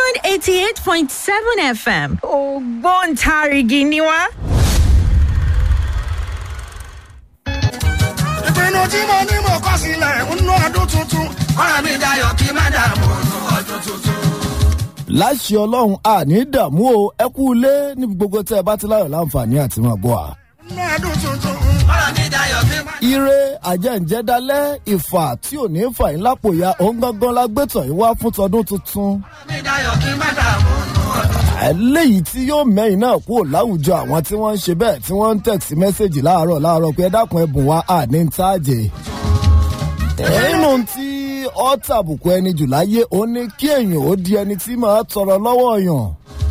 diamond eighty eight point seven fm ògbóǹtarìgì ni wá. ìpinnu tí mo ní mo kọ́ sílẹ̀ nínú ọdún tuntun ọ̀rọ̀ mi dayọ̀ kí má dààmú nínú ọdún tuntun. láṣẹ ọlọ́run àní dààmú o ẹ kú ilé níbi gbogbo tẹ́ ẹ bá ti láyọ̀ láǹfààní àti máa bọ̀ à. nínú ọdún tuntun ọ̀rọ̀ mi dayọ̀ kí má. ire àjẹ́ǹjẹ́dálẹ́ ìfà tí ò ní fà yín lápò ya òun gangan la gbé tàn yín wá fún tọdún tuntun. ọ̀rọ̀ mi dayọ̀ kí má dààmú nínú ọdún. eléyìí tí yóò mẹ́yìn náà kúrò láwùjọ àwọn tí wọ́n ń ṣe bẹ́ẹ̀ tí wọ́n ń tẹ̀sí mẹ́sẹ̀gì láàárọ̀ láàárọ̀ pé ẹ dákun ẹ̀bùn wa àní ń tàjẹ́. nínú tí ọ́ tàbùkù ẹni jù láyé ó ní kí èèyàn ó di ẹni tí máa tọrọ lọ́wọ́ yàn.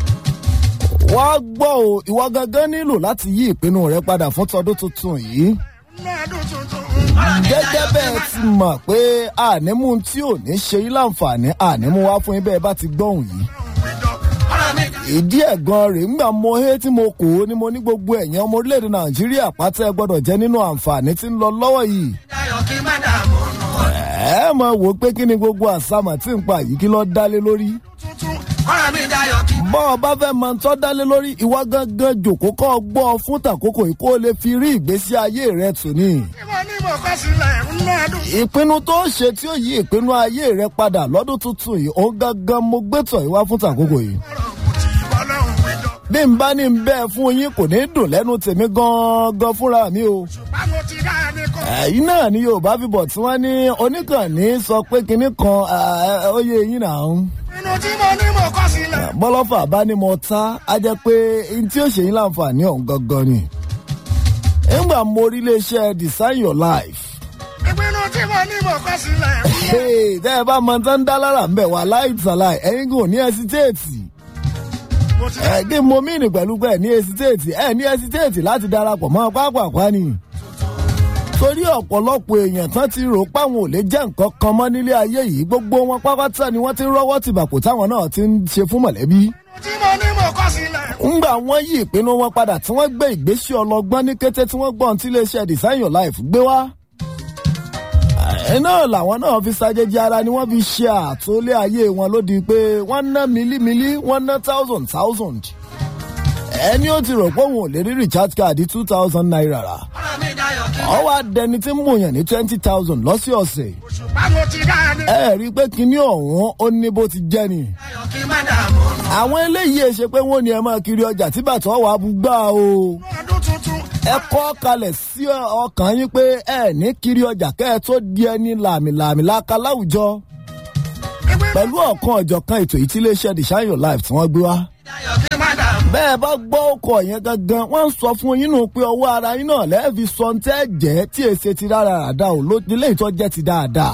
wá gbọ́ o ìwọ gangan nílò láti yí ìpinnu rẹ padà fún tọdún tuntun yìí nínú ọdún tuntun ọ̀rọ̀ mi gẹ́gẹ́ dayọ̀ kí bẹ́ẹ̀ má. ti mọ̀ pé ànímú tí ò ní ṣe yín láǹfààní ànímú wá fún yín bẹ́ẹ̀ bá ti gbọ́hùn yìí. ọ̀rọ̀ mi dayọ̀ ìdí ẹ̀gan rèé ńgbà mo hé tí mo kò ó ni mo ní gbogbo ẹ̀yàn ọmọ orílẹ̀-èdè nàìjíríà pátá ẹ gbọ́dọ̀ jẹ́ nínú àǹfààní tí ń lọ lọ́wọ́ yìí. kí má dààmú nínú ọdún ẹ mọ̀ wò ó pé kí ni gbogbo àsámà tí ń pa yìí kí lọ́ọ́ dálé lórí. tuntun ọ̀rọ̀ mi dayọ̀ kí. bọ́ ọ bá fẹ́ máa tọ́ dálé lórí ìwà gangan jòkó kọ́ ọ gbọ́ ọ fún tàkókò yìí kó o lè fi rí ìgbésí ayé rẹ tù ní. tí mo ní mo kọ́ sílẹ̀ nínú ọdún. ìpinnu tó ṣe tí ó yí ìpinnu ayé rẹ padà lọ́dún tuntun yìí òun gangan mo gbé tọ̀ yìí wá fún tàkókò yìí. ọ̀rọ̀ kù tí ọlọ́run wíjọ. bí n bá ní n bẹ́ẹ̀ fún yín kò ní dùn lẹ́nu tèmi gan-an fúnra mi o. ṣùgbọ́n mo ti dá a ní kọ́. ẹ̀yin náà ni yorùbá fi bọ̀ tí wọ́n ní oníkànnì sọ pé kinní kan ó yẹ yín náà ń. ìpinnu tí mo ní mo kọ́ sílẹ̀. bọ́lọ́fà bá ní mo ta á jẹ́ pé n tí ó ṣe yín láǹfààní ọ̀hún gangan ni. nígbà mo rí iléeṣẹ́ design your life. ìpinnu tí mo ní mo kọ́ sílẹ̀. Hey, tẹ́ ẹ bá mọ tán dá lára ń bẹ̀ wá láìtàláì ẹ̀yin kò ní ẹsitéètì. mo ti ẹ̀ kí mo mí ní pẹ̀lú pé ẹ̀ ní ẹsitéètì ẹ̀ ní ẹsitéètì láti darapọ̀ mọ́ pápákọ̀ ni. torí ọ̀pọ̀lọpọ̀ èèyàn tán ti rò páwọn ò lè jẹ́ nǹkan kan mọ́ nílé ayé yìí gbogbo wọn pátá ni wọ́n ti ń rọ́wọ́ tìbàkù táwọn náà ti ń ṣe fún mọ̀lẹ́bí. tí mo ní mo kọ́ sílẹ̀. ńgbà wọ́n yí ìpinnu wọn padà tí wọ́n gbé ìgbésí ọlọgbọ́n ní kété tí wọ́n gbọ́n tí iléeṣẹ́ design your life gbé wá. ẹ̀ náà làwọn náà fi ṣàjèjì ara ni wọ́n fi ṣe àtòlé ayé wọn lódì pé wọ́n ná mílímílí wọ́n ná thousand thousand. ẹni ó ti rò pé òun ò lè rí recharge card two thousand naira rà. ọ̀rọ̀ mi dayọ̀ kí. ọwọ́ adẹni tí ń mòyàn ní twenty thousand lọ́sọ̀ọ̀sẹ̀. ṣùgbọ́n mo ti dá a ní. ẹ rí i pé kinní ọ̀hún ó ní bó ti jẹ́ ni. dayọ̀ kí má dààmú nínú àwọn eléyìí ẹ ṣe pé wọ́n ní ẹ máa kiri ọjà tí bàtà wà á bú gbà o. ọdún tuntun. ẹ kọ́ kalẹ̀ sí ọkàn yín pé ẹ ní kiri ọjà kẹ́ ẹ tó di ẹni làmìlàmì láka láwùjọ. ìpinnu pẹ̀lú ọ̀kan ọ̀jọ̀kan ètò yìí tí iléeṣẹ́ design your life tí wọ́n gbé wá. dayọ̀ kí má dààmú. bẹ́ẹ̀ bá gbọ́ ọkọ̀ yẹn gangan wọ́n ń sọ fún yín nù pé ọwọ́ ara yín náà lẹ́ẹ̀fi sọ ń tẹ́ jẹ́ tí èsè ti rárá ràdá ò ló ilé ìtọ́ jẹ́ ti dáadáa.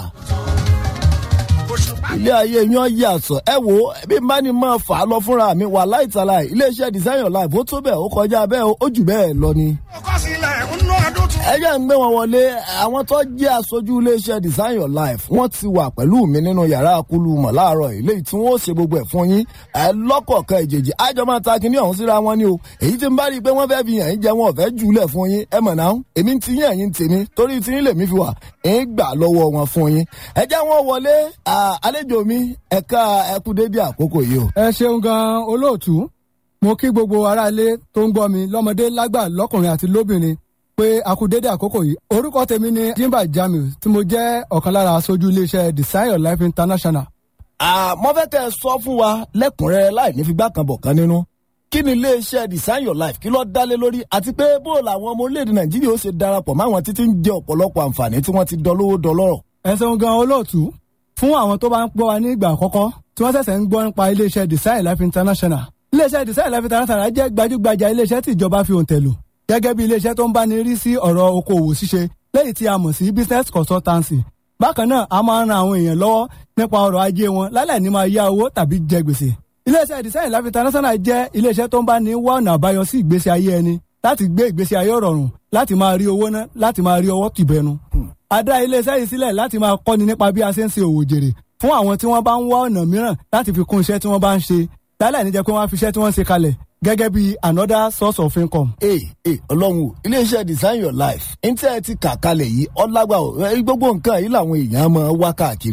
òṣùpá ilé ayé yan yàtọ̀ ẹ wo bí n bá ní máa fà á lọ fúnra mi wà láìtàláì iléeṣẹ́ design your life ó tó bẹ́ẹ̀ ó kọjá bẹ́ẹ̀ ó jù bẹ́ẹ̀ lọ ni. mo kọ́ sílẹ̀ nínú ọdún tuntun. ẹ jẹ́ ń gbé wọn wọlé àwọn tó jẹ́ aṣojú iléeṣẹ́ design your life wọ́n ti wà pẹ̀lú mi nínú yàrá akulu mọ̀ láàárọ̀ ilé tí wọ́n ó ṣe gbogbo ẹ̀ fún yín ẹ lọ́kọ̀ọ̀kan ìjèjì àjọ máa ta kinní ọ̀hún síra wọn ni o èyí tí ń bá rí i pé wọ́n fẹ́ fi yàn yín jẹ wọn ò fẹ́ jùlẹ̀ fún yín ẹ mọ̀ náà èmi ti yín ẹ̀yìn tèmi torí tí yín lèmi fi wà ń gbà lọ́wọ́ wọn fún yín ẹ jẹ́ wọn wọlé à, àlejò mi ẹ̀ka ẹkú dédé àkókò yìí o. ẹ ṣeun gan olóòtú mo kí gbogbo aráalé tó ń gbọ́ mi lọ́mọdé lágbà lọ́kùnrin àti lóbìnrin pé a kú dédé àkókò yìí orúkọ tèmi ni jimba jamiu tí mo jẹ́ ọ̀kan lára aṣojú iléeṣẹ́ design your life international. àmọ́ fẹ́ kẹ́ ẹ sọ fún wa lẹ́kùnrẹ́rẹ́ láì ní figbá kan bọ̀ kan nínú kí ni iléeṣẹ́ design your life kí ló dálé lórí àti pé bó làwọn ọmọ orílẹ̀-èdè nàìjíríà ó ṣe darapọ̀ máwọn títí ń jẹ ọ̀pọ̀lọpọ̀ àǹfààní tí wọ́n ti dọlówó dọlọ́rọ̀. ẹ ṣeun gan olóòtú fún àwọn tó bá ń gbọ́ wa ní ìgbà àkọ́kọ́ tí wọ́n ṣẹ̀ṣẹ̀ ń gbọ́ nípa iléeṣẹ́ design life international iléeṣẹ́ design life international jẹ́ gbajúgbajà iléeṣẹ́ tí ìjọba fi òǹtẹ̀ lò gẹ́gẹ́ bí iléeṣẹ́ tó ń bá ní rí sí ọ̀rọ̀ okòwò ṣíṣe lẹ́yìn tí a mọ̀ sí business consultancy bákan náà a máa ń ran àwọn èèyàn lọ́wọ́ nípa ọrọ̀ ajé wọn lálẹ́ ní máa yá owó tàbí jẹ gbèsè iléeṣẹ́ design life international jẹ́ iléeṣẹ́ tó ń bá ní wá ọ̀nà àbáyọ sí ìgbésí ayé ẹni láti gbé ìgbésí ayé rọrùn láti máa rí owó ná láti máa rí ọwọ́ tìbẹnu. a dá iléeṣẹ́ yìí sílẹ̀ láti máa kọ́ni nípa bí a ṣe ń ṣe òwò jèrè fún àwọn tí wọ́n bá ń wá ọ̀nà mìíràn láti fi kún iṣẹ́ tí wọ́n bá ń ṣe lálẹ́ níjẹ́ pé wọ́n á fi iṣẹ́ tí wọ́n ń ṣe kalẹ̀ gẹ́gẹ́ bí another source of income. ee ee ọlọ́run o iléeṣẹ́ design your life ntẹ́ ẹ ti kà kalẹ̀ yìí ọlágbà o ẹ, gbogbo nǹkan yìí làwọn èèyàn máa wá káàkiri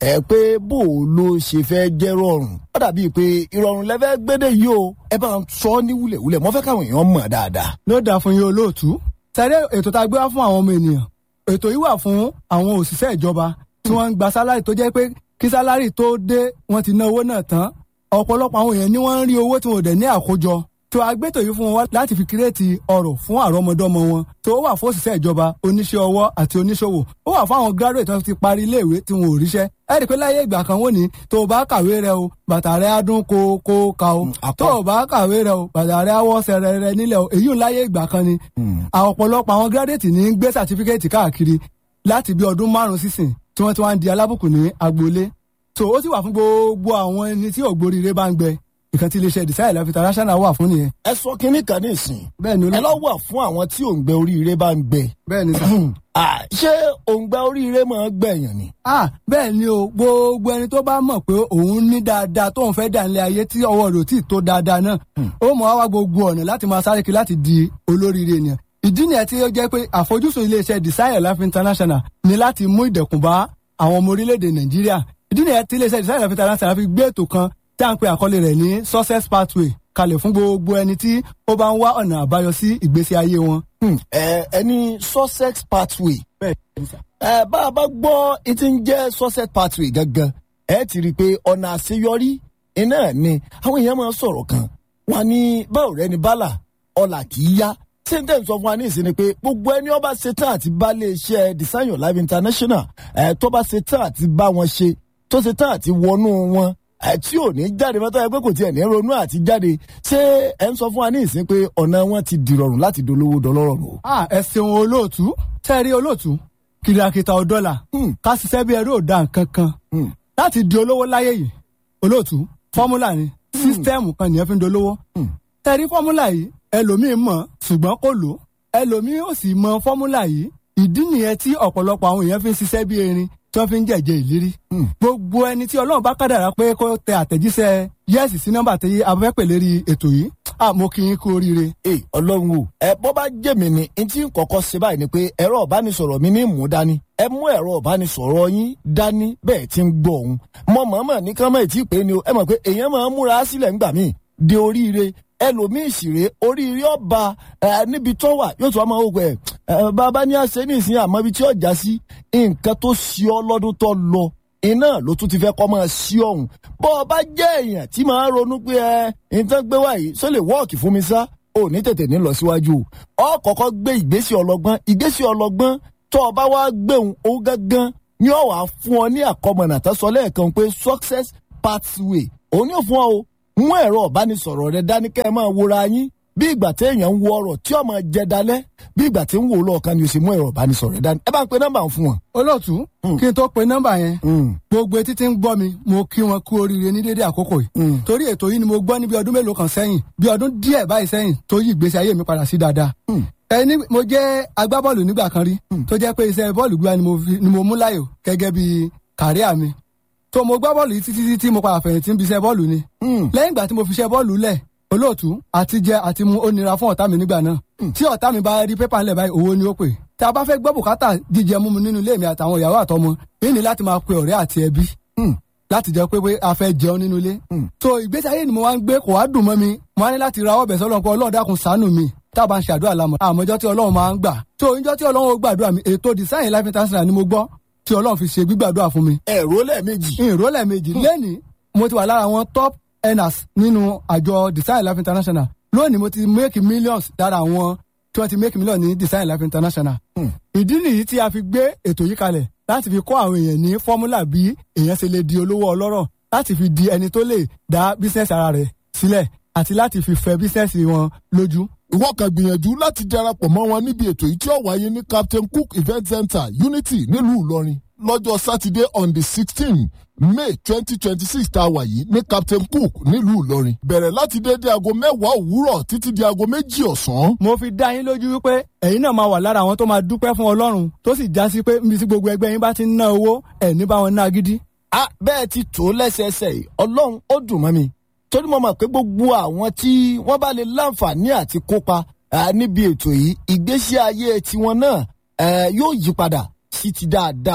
ẹ pé bó o ló ṣe fẹ́ jẹ́ rọrùn ó dàbíi pé ìrọ̀rùn lẹ́fẹ́ gbédè yìí o ẹ bá ń sọ ní wúlẹ̀wúlẹ̀ mo fẹ́ káwọn èèyàn mọ̀ dáadáa. ló dáa fún yín olóòtú sáré ètò tá a gbé wá fún àwọn ọmọ ènìyàn ètò yìí wà fún àwọn òṣìṣẹ́ ìjọba tí wọ́n ń gba sálárì tó jẹ́ pé kí sálárì tó dé wọ́n ti ná owó náà tán ọ̀pọ̀lọpọ̀ àwọn èèyàn ni wọ́n ń rí owó tí wọn ò dẹ̀ ní àkójọ tó agbétò yìí fún wọn láti fi kírètì ọrọ̀ fún àrọ́mọdọ́mọ wọn tó wà fún òṣìṣẹ́ ìjọba oníṣẹ́ ọwọ́ àti oníṣòwò ó wà fún àwọn graduate tó ti parí iléèwé tí wọn ò ríṣẹ́ ẹ rí i pé láyé ìgbà kan wọ́n ní tó o bá kàwé rẹ o bàtà rẹ á dún kó kó ka o tó o bá kàwé rẹ o bàtà rẹ á wọ́ sẹrẹ rẹ nílẹ̀ o èyí ò láyé ìgbà kan ni àwọn ọ̀pọ̀lọpọ̀ àwọn graduate ní gbé certificate káàkiri láti bí ọdún márùn-ún sísìn tí wọ́n ti wá ń di alábùkù ní agboolé so ó sì wà fún gbogbo àwọn ẹni tí ògbóríire bá ń gbẹ ìkan tí iléeṣẹ́ design life international wà fún nìyẹn. ẹ sọ kínní kan ní ìsìn bẹ́ẹ̀ ni ẹ lọ wà fún àwọn tí òǹgbẹ oríire bá ń gbẹ. bẹ́ẹ̀ ni sà. Ah, ṣé òǹgbẹ oríire máa ń gbẹ̀yàn ni. ah bẹ́ẹ̀ ni o gbogbo ẹni tó bá mọ̀ pé òun ní dáadáa tóun fẹ́ dà nílé ayé tí ọwọ́ rẹ̀ ò tí ì tó dáadáa náà ó mọ̀ wá wá gbogbo ọ̀nà láti máa sáré kiri láti di olóríire ènìyàn ìdí nìyẹn tí ó jẹ́ pé àfojúsùn iléeṣẹ́ design life international ni láti mú ìdẹ̀kùn bá àwọn ọmọ orílẹ̀-èdè nàìjíríà ìdí nìyẹn tí iléeṣẹ́ design life international fi gbé ètò kan tí a ń pe àkọlé rẹ̀ ní success pathway kalẹ̀ fún gbogbo ẹni tí ó bá ń wá ọ̀nà àbáyọ sí ìgbésí ayé wọn. ẹ ẹni sussex pathway bẹ́ẹ̀ ni sà. ẹ bá a bá gbọ́ etí ń jẹ́ sussex pathway gangan ẹ ti rí i pé ọ̀nà àṣeyọrí iná ni àwọn èèyàn máa ń sọ̀rọ̀ kan wọn ní báwo rẹ ni bálà ọ̀là kì í yá ṣé n tẹ́ ń sọ fún wa ní ìsinmi pé gbogbo ẹni ọba ṣetán àti bá lè ṣe design your life international ẹ tó bá ṣetán àti bá wọn ṣe tó ṣetán àti wọnú wọn ẹ tí ò ní jáde mọ́tò ẹ pé kò tiẹ̀ ní ronú àti jáde ṣé ẹ ń sọ fún wa ní ìsinmi pé ọ̀nà wọn ti dìrọ̀rùn láti dolówó dọlọ́rọ̀ o. ah ẹ ṣeun olóòtú tẹ́rí olóòtú kìrìàkìtà ọ̀dọ́là ká ṣiṣẹ́ bí ẹrú òdà nǹkan kan láti di olówó láyé yìí olóòtú fọ́múlà ni sísítẹ́ẹ̀mù kan nìyẹn fi ń dolówó tẹ́rí fọ́múlà yìí ẹlòmíín mọ̀ ṣùgbọ́n kò lò ẹlòmíín ò sì mọ fọ́múlà yìí ìdí nìyẹn tí ọ̀pọ̀lọpọ̀ àwọn èèyàn fi ń ṣiṣẹ́ bí erin tí wọ́n fi ń jẹ̀jẹ̀ ìlérí. gbogbo ẹni tí ọlọ́run bá kádàrá pé kó tẹ àtẹ̀jíṣẹ́ yẹ́sì sí nọ́mbà tí a fẹ́ pè lérí ètò yìí àmọ́ kí n kú oríire. ẹ ọlọ́run o ẹ bọ́ bá jẹ́ mi ni n tí ń kọ́kọ́ ṣe báyìí ni pé ẹ̀rọ ìbánisọ̀rọ̀ mi ní mú dání ẹ mú ẹ̀rọ ìbánisọ̀rọ̀ yín dání bẹ́ẹ̀ tí ń gbọ́ òun mọ mọ̀ọ́mọ̀ ní kán mọ̀ tí ì pé ni o ẹ mọ̀ pé èèyàn máa ń múra sílẹ̀ ńgbà míì de oríire ẹlòmíì ṣìrè oríire ọba ẹ níbi tó wà yóò tún wá máa wò ẹ bàbá ní àṣẹ ní ìsìn àmọ́ ibi tí ọjà sí nǹkan tó ṣí ọ lọ́dún tó lọ iná ló tún ti fẹ́ kọ́ máa ṣí ọ̀hún bọ́ ọ bá jẹ́ èèyàn tí máa ronú pé ẹ nǹkan gbé wá yìí sọ lè wọ́ọ̀kì fún mi sá ò ní tètè ní lọ síwájú ọ kọ́kọ́ gbé ìgbésẹ̀ ọlọ́gbọ́n ìgbésẹ̀ ọlọ́gbọ́n tó o bá wá gbéhùn ó gángan ní ọ wàá fún ọ ní àkọmọ̀nà tó sọ lẹ́ẹ̀kan pé success pathway òun yóò fún ọ o mú ẹ̀rọ ìbánisọ̀rọ̀ rẹ dání kẹ́ ẹ máa wora yín bí ìgbà téèyàn ń wo ọ̀rọ̀ tí ọmọ jẹ dalẹ̀ bí ìgbà tí ń wò lọ́ọ̀kan ni o sì mú ẹ̀rọ ìbánisọ̀rọ̀ rẹ dání ẹ bá ń pe nọ́mbà fún wọn. olóòtú kí n tó pe nọ́mbà yẹn gbogbo etí tí ń gbọ́ mi mo kí wọn kú oríire ní dédé àkókò yìí torí ètò yìí ni mo gbọ́ ní bí ọdún mélòó kan sẹ́yìn bí ọdún díẹ̀ báyìí sẹ́yìn tó yí ìgbésí ayé mi padà sí dáadáa ẹni mo jẹ́ agbábọ́ọ̀lù nígbà kan rí tó jẹ́ pé iṣẹ́ bọ́ọ̀lù gbígbá ni mo mú láyò gẹ́gẹ́ bí kàríà mi tó mo gbá bọ́ọ̀lù yìí títí títí mo padà fẹ̀yìntì ń bi iṣẹ́ bọ́ọ̀lù ni. lẹ́yìn ìgbà tí mo fi iṣẹ́ bọ́ọ̀lù lẹ̀ olóòtú àti jẹ àti mu ó nira fún ọ̀tá mi nígbà náà. tí ọ̀tá mi bá rí pépà ńlẹ̀ báyìí owó ni ó pè. tí a bá fẹ́ gbọ́ bùkátà jíjẹ múmu nínú ilé mi àtàwọn ìyàwó àtọmọ yìí ni láti máa pe ọ̀rẹ́ àti ẹbí láti jẹ́ pé pé a fẹ́ jẹun nínú ilé. so ìgbésí ayé ni mo wá ń gbé kò wá dùn mọ́ mi mo wá ní láti ra ọbẹ̀ sọ́lọ́ pé ọlọ́run dákun ṣàánú mi tá a bá ń ṣàdúrà lámọ̀ àmọ́jọ́ tí ọlọ́run máa ń gbà. so ìjọ́ tí ọlọ́run ó gbàdúrà mi ètò design life international ni mo gbọ́ tí ọlọ́run fi ṣe gbígbàdúrà fún mi. ẹ̀rọ lẹ́ẹ̀mejì. ìró lẹ́ẹ̀mejì lẹ́nìí mo ti wà lára àwọn top earners nínú àjọ design life international lónìí mo ti make millions lára àwọn tí wọ́n ti make millions ní design life international. ìdí nìyí tí a fi gbé ètò yìí kalẹ̀ láti fi kọ́ àwọn èèyàn ní fọ́múlà bí èèyàn ṣe lè di olówó ọlọ́rọ̀ láti fi di ẹni tó lè dá business ara rẹ̀ sílẹ̀ àti láti fi fẹ́ business wọn lójú ìwọ kan gbìyànjú láti darapọ̀ mọ́ wọn níbi ètò yìí tí ó wáyé ní captain cook event center unity nílùú ìlọrin lọ́jọ́ sátidé on the sixteen may twenty twenty six tá a wà yìí ní captain cook nílùú ìlọrin bẹ̀rẹ̀ láti dédé aago mẹ́wàá òwúrọ̀ títí di aago méjì ọ̀sán. mo fi dá yín lójú wípé ẹ̀yin náà máa wà lára àwọn tó máa dúpẹ́ fún ọlọ́run tó sì já sí pé níbi tí gbogbo ẹgbẹ́ yín bá ti ń ná owó ẹ̀ ní bá wọn ná gidi. a bẹ́ẹ̀ ti tó lẹ́sẹẹsẹ yìí ọlọ́run ó dùn mọ́ mi torí mo mọ̀ pé gbogbo àwọn tí wọ́n bá lè láǹfààní àti kópa níbi ètò yìí ìgbésí ayé tiwọn náà yóò yí padà sí ti dáadáa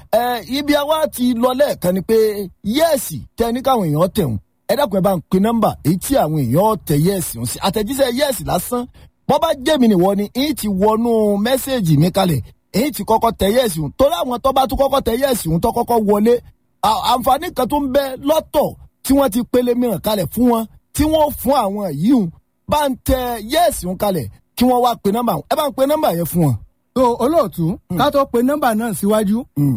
ẹ ibi àwa ti lọ lẹ́ẹ̀kan ni pé yẹ́ẹ̀sì tẹ ní káwọn èèyàn tẹ̀hún ẹ dákun ẹ bá ń pe nọ́mbà èyí tí àwọn èèyàn tẹ yẹ́ẹ̀sì ń sí àtẹ̀jíṣẹ́ yẹ́ẹ̀sì lásán bọ́ bá jẹ́ mi nìwọ ni èyí ti wọnú mẹ́sẹ̀gì mi kalẹ̀ èyí ti kọ́kọ́ tẹ yẹ́ẹ̀sì ń torí àwọn tó bá tún kọ́kọ́ tẹ yẹ́ẹ̀sì ń tó kọ́kọ́ wọlé à- àǹfààní kan tó ń bẹ lọ́tọ̀ tí wọ́n ti pele mìíràn kalẹ̀ fún wọn tí wọ́n fún àwọn yìí ń bá ń tẹ yẹ́ẹ̀sì ń kalẹ̀ kí wọ́n wá pe nọ́mbà ẹ bá ń pe nọ́mbà yẹn fún wọn. so olóòtú ká tó pe nọ́mbà náà síwájú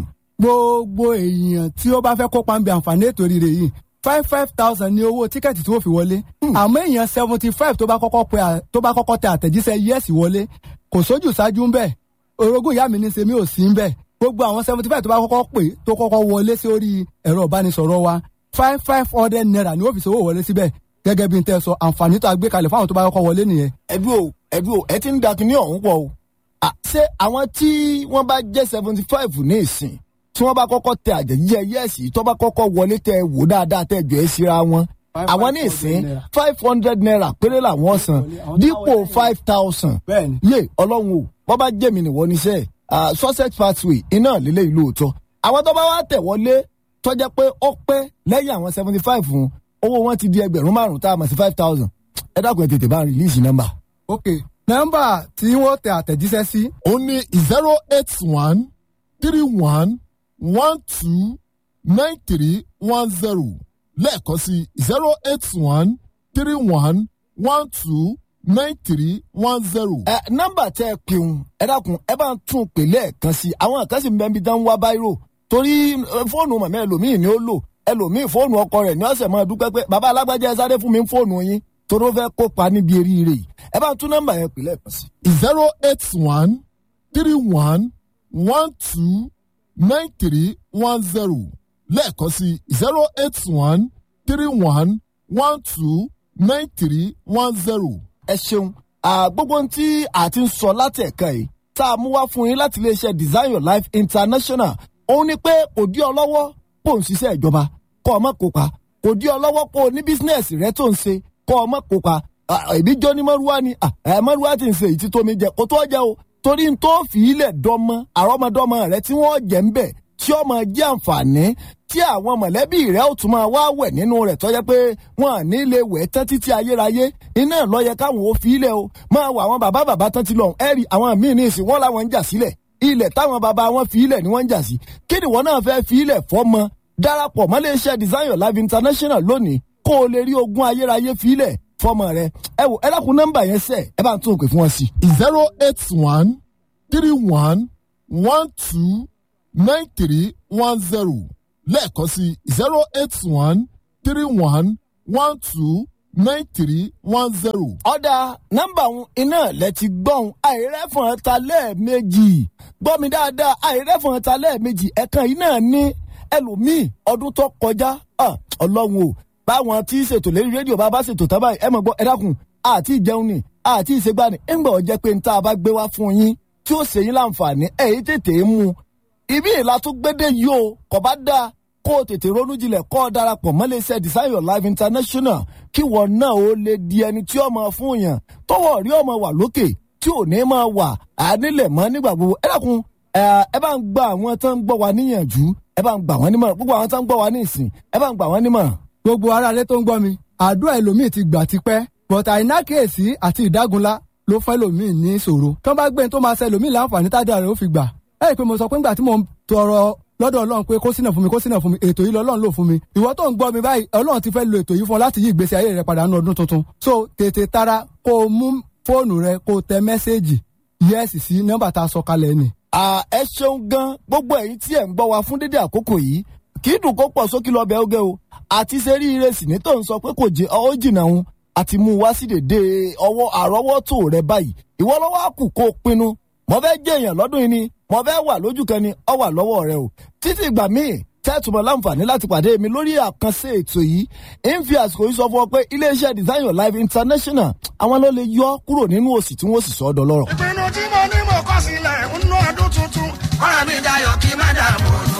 gbogbo èèyàn tí ó bá fẹ́ kópa ń bẹ àǹfààní ètò rírẹ yìí five five thousand ní owó tíkẹ́ẹ̀tì tí ó fi wọlé àmọ́ èèyàn seventy five tó bá kọ́kọ́ pe à- tó bá kọ́kọ́ tẹ àtẹ̀jíṣẹ́ yẹ́sì wọlé kò sójú ṣáájú ń bẹ̀ orogún ìyá mi ní sèmi ò sí ń bẹ̀ gbogbo àwọn seventy five tó bá kọ́kọ́ pè tó kọ́kọ́ wọlé sí orí ẹ̀rọ ìbánisọ̀rọ̀ wa five five hundred naira ni ó fi ṣòwò wọlé síbẹ̀ gẹ́gẹ́ bí n tẹ́ sọ àǹfààní tó a gbé kalẹ̀ fáwọn tó bá kọ́kọ́ wọlé nìyẹn ẹbí o ẹbí o ẹ ti ń da kinní ọ̀hún pọ̀ o. À, ṣé àwọn tí wọ́n bá jẹ́ seventy five ní ìsìn tí wọ́n bá kọ́kọ́ tẹ àjẹjíjẹ yẹ́ẹ̀sì tó bá kọ́kọ́ wọlé tẹ wò dáadáa tẹ jọ ẹ́ síra wọn. àwọn ní ìsìn five hundred naira péré làwọn san dípò five thousand. bẹ́ẹ̀ni yé ọlọ́run o bọ́ bá jẹ́ mi nìwọ níṣẹ́ sussex pathway iná lílé ìlú òótọ́. àwọn tó bá wá tẹ̀ wọlé tọ́jẹ́ pé ó pẹ́ lẹ́yìn àwọn seventy five fún owó wọn ti di ẹgbẹ̀rún márùn-ún tá a mọ̀ sí five thousand. ẹ dákun ẹ tètè bá ń rìlíìsì nọ́mbà. ok nọ́mbà tí wọ́n tẹ àtẹ̀jíṣẹ́ sí ó ní zero eight one three one one two nine three one zero lẹ́ẹ̀kan sí zero eight one three one one two nine three one zero. ẹ nọ́mbà tẹ ẹ pèun ẹ dákun ẹ bá ń tún un pè lẹ́ẹ̀kan sí i àwọn kan sì ń bẹ ibi tán ń wá báírò torí ẹ, fóònù màmá ẹlòmíì ni ó lò ẹlòmíì fóònù ọkọ rẹ̀ ní ọ̀sẹ̀ máa dúpẹ́ pé bàbá alágbájá ẹ sáré fún mi fóònù yín torí ó fẹ́ kópa níbi eríire yìí ẹ bá ń tún nọ́mbà yẹn pè lẹ́ẹ̀kan sí i. zero eight one three one one two nine three one zero lẹ́ẹ̀kan sí zero eight one three one one two nine three one zero. ẹ ṣeun à, gbogbo ohun tí a ti ń sọ láti ẹ̀ka yìí tá a mú wá fún yín láti iléeṣẹ́ design your life international òun ni pé kò dí ọ lọ́wọ́ kó o ń ṣiṣẹ́ ìjọba kó o mọ̀ kópa kò dí ọ lọ́wọ́ kó o ní bísínẹ́sì rẹ tó ń ṣe kó o mọ̀ kópa ìbí jọ ní mọ́rúwá ni à, ẹ mọ́rúwá ti ń ṣe èyí tí tómi jẹ kó tó jẹ o torí n tó fi ilẹ̀ dọ́mọ àrọ́mọdọ́mọ rẹ tí wọ́n jẹ́ ń bẹ̀ tí ó máa jẹ́ àǹfààní tí àwọn mọ̀lẹ́bí rẹ̀ ó tún máa wá wẹ̀ nínú rẹ̀ tọ́jẹ́ pé wọ́n à ní lè wẹ̀ tán títí ayérayé iná ló yẹ káwọn ò fi ilẹ̀ o máa wọ àwọn bàbá bàbá tán ti lọ ẹ̀rì àwọn míì ní ìsìn wọ́n làwọn ń jà sílẹ̀ ilẹ̀ táwọn bàbá wọn fi ilẹ̀ ni wọ́n ń jà sí kí ni wọ́n náà fẹ́ fi ilẹ̀ fọ́mọ darapọ̀ mọ́ iléeṣẹ́ design your life international lónìí kó o lè rí ogún ayérayé fi ilẹ̀ fọ́mọ rẹ ẹ wò ẹ dákun nọ́mbà yẹn sẹ́ ẹ bá ń tún òkè fún wọn sí. zero eight one three one one two nine three one zero lẹ́ẹ̀kan sí zero eight one three one one two nine three one zero. ọ̀dà nọ́mbà òun iná lẹ ti gbọ́n àìrẹ́fọ̀n ta lẹ́ẹ̀mejì gbọ́ mi dáadáa àìrẹ́fọ̀n ta lẹ́ẹ̀mejì ẹ̀kan yìí náà ní ẹlòmíì ọdún tó kọjá ah, ọlọ́run o báwọn tí ṣètò lérí rédíò bá bá ṣètò tábà ẹ mọ̀ gbọ́ ẹ dákun àti ìjẹun ni àti ìṣègbani ńgbà ọ̀jẹ́ pé níta bá gbé wá fún yín tí ó ṣe yín láǹfààní ẹ̀yìn tètè mú un ibi ìlà tó gbédè yìí o kò bá dáa kó o tètè ronú jinlẹ̀ kó o darapọ̀ mọ́lẹ́sẹ̀ design your life international kí wọ́n náà ó lè di ẹni tí ó máa fún yàn tọwọ́ rí ọmọ wà lókè tí ò ní máa wà ànílẹ̀ mọ́ nígbà gbogbo ẹ dákun ẹ ẹ bá ń gba àwọn tó ń gbọ́ wa níyànjú ẹ bá ń gbà wọ́n nímọ̀ràn gbogbo àwọn tó ń gbọ́ wa ní ìsìn ẹ bá ń gbà wọ́n nímọ̀ràn. gbogbo aráalé tó ń gbọ́ mi àdúrà ẹlòmíì ti gbà tipẹ́ but àìnákèésí àti ìdágunlá ló fẹ́ lòmíì ní ìṣòro tó bá gbé ní tó máa ṣe lòmíì láǹfààní tádà rẹ̀ ó fi gbà ẹ rí i pé mo sọ pé ńgbà tí mo ń tọrọ lọ́dọ̀ ọlọ́run pé kó sínà fún mi kó sínà fún mi ètò yìí lọ́lọ́run lò fún mi ìwọ tó ń gbọ́ mi báyìí ọlọ́run ti fẹ́ lo ètò yìí fún ọ láti yí ìgbésí ayé rẹ padà ní ọdún tuntun so tètè tara kó o mú fóònù rẹ kó o tẹ mẹ́sẹ́ẹ̀jì yẹ́sì sí nọ́mbà tá a sọ kalẹ̀ ni. À, ẹ ṣeun gan gbogbo ẹ̀yin tí ẹ̀ ń gbọ́ wa fún dédé àkókò yìí kì í dùn kó pọ̀ sókè lọ́bẹ̀ oge o àti ṣe rí ire sì ní tó ń sọ pé kò jẹ ọ jìnnà òun àti mú un wá sí dèdè ọwọ́ àrọ́wọ́tò rẹ báyìí ìwọ lọ́wọ́ á kù kó o pinnu mo fẹ́ jẹ́ èèyàn lọ́dún yìí ni mo fẹ́ wà lójú kan ni ọ wà lọ́wọ́ rẹ o títí ìgbà míì tẹ́tùmọ̀ láǹfààní láti pàdé mi lórí àkànṣe ètò yìí ń fi àsìkò yìí sọ fún ọ pé iléeṣẹ́ design your life international àwọn ló lè yọ kúrò nínú òsì tí wọ́n sì sọ ọ́ dọlọ́rọ̀. ìpinnu tí mo ní mo kọ́ sílẹ̀ ń ná ọdún tuntun kọ́ra mi dayọ̀ kí má dààmú